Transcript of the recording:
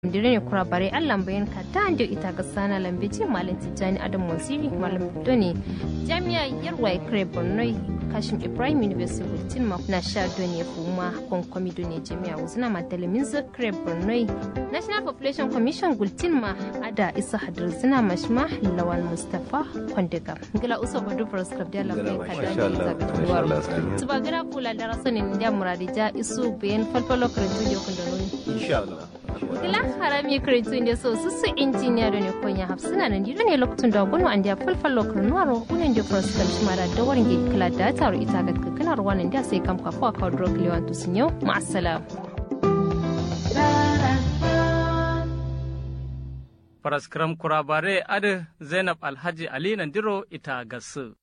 dire ne kura bare allan bayan ka ta ande ita ga sana lambe ce malam tijjani adam wasiri malam doni jami'a yarwa kare borno kashim ibrahim university bulletin ma na sha doni kuma kon komi doni jami'a wuzina ma talamin zakre borno national population commission bulletin ma ada isa hadar zina mashma lawal mustafa kwandiga gila uso badu proscript da lambe ka da ne zaga tuwar tuba gira kula da rasanin da muradija isu bayan falfalo karantu yau da nuni insha Allah Gila harami kretu inda so su su injiniya da ne konya hafsina nan dida ne lokacin da gunu an da falfal lokacin nuwaro unen da cross kan shi mara da warin gidi kala da taro ita ga kakkanar wannan da sai kam kafa ka drug lewan to sun yau ma'assalam. Faraskram kurabare adi Zainab Alhaji Ali Nandiro ita gasu.